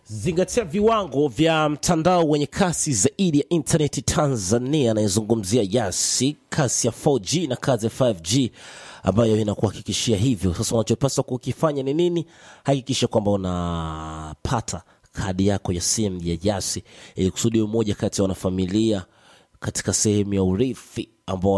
Zingatia viwango vya mtandao wenye kasi zaidi ya intaneti Tanzania, anayezungumzia Yasi, kasi ya 4G na kasi ya 5G ambayo inakuhakikishia hivyo. Sasa unachopaswa kukifanya ni nini? Hakikisha kwamba unapata kadi yako ya simu ya Yasi ili kusudi mmoja kati ya wanafamilia katika sehemu ya urithi ambao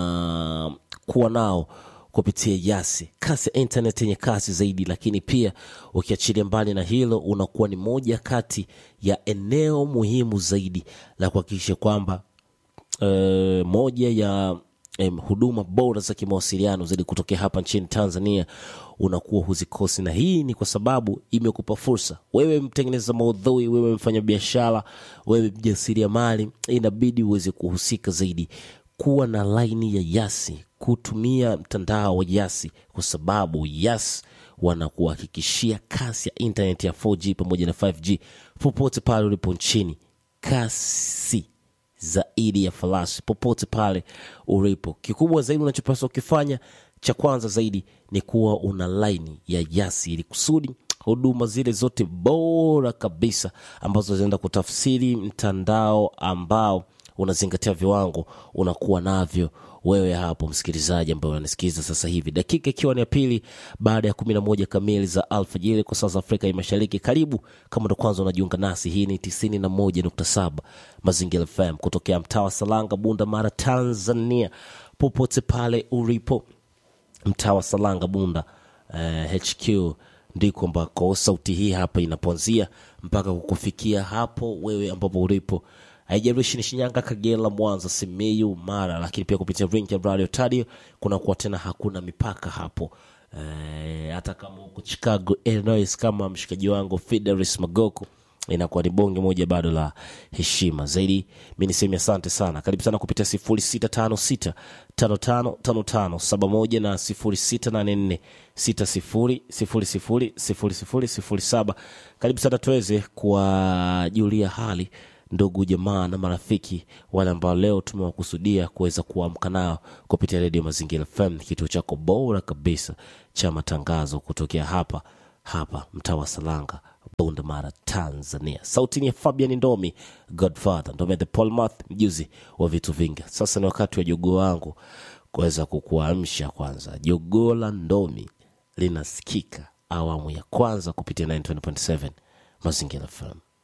wanakuwa nao kupitia Yasi, kasi ya internet yenye kasi zaidi. Lakini pia ukiachilia mbali na hilo, unakuwa ni moja kati ya eneo muhimu zaidi la kuhakikisha kwamba eh, moja ya em, huduma bora za kimawasiliano zaidi kutokea hapa nchini Tanzania unakuwa huzikosi, na hii ni kwa sababu imekupa fursa wewe, mtengeneza maudhui, wewe mfanyabiashara, wewe mjasiriamali, inabidi uweze kuhusika zaidi kuwa na laini ya Yasi, kutumia mtandao wa Yasi kwa sababu Yas wanakuhakikishia kasi ya internet ya 4G pamoja na 5G popote pale ulipo nchini, kasi zaidi ya farasi popote pale ulipo. Kikubwa zaidi unachopaswa kukifanya cha kwanza zaidi ni kuwa una laini ya Yasi ili kusudi huduma zile zote bora kabisa ambazo zinaenda kutafsiri mtandao ambao unazingatia viwango unakuwa navyo wewe hapo msikilizaji ambaye unanisikiliza sasa hivi, dakika ikiwa ni ya pili baada ya kumi na moja kamili za alfajiri kwa saa za Afrika ya Mashariki. Karibu kama ndo kwanza unajiunga nasi, hii ni tisini na moja nukta saba Mazingira FM kutokea mtaa wa Salanga, Bunda Mara, Tanzania. Popote pale ulipo mtaa wa Salanga, Bunda eh, HQ ndiko ambako sauti hii hapa inapoanzia mpaka kukufikia hapo wewe ambapo ulipo haijalishi ni Shinyanga, Kagera, Mwanza, Simiyu, Mara, lakini pia kupitia Ring ya Radio Tadio kunakuwa tena hakuna mipaka hapo. Eh, hata kama huko Chicago, Illinois, kama mshikaji wangu Fidelis Magoko inakuwa ni bonge moja bado la heshima zaidi. Mi niseme asante sana, karibu sana kupitia sifuri sita tano sita tano tano tano tano saba moja na sifuri sita nane nne sita sifuri sifuri sifuri sifuri sifuri sifuri saba. Karibu sana tuweze kuwajulia hali ndugu jamaa na marafiki wale ambao leo tumewakusudia kuweza kuamka nao kupitia redio Mazingira FM, kituo chako bora kabisa cha matangazo kutokea hapa hapa mtaa wa Salanga, Bunda Mara, Tanzania. Sauti ni ya Fabian Ndomi, Godfather Ndomi the Polmath, mjuzi wa vitu vingi. Sasa ni wakati wa jogoo wangu kuweza kukuamsha. Kwanza, jogoo la Ndomi linasikika awamu ya kwanza kupitia 9.7 Mazingira FM.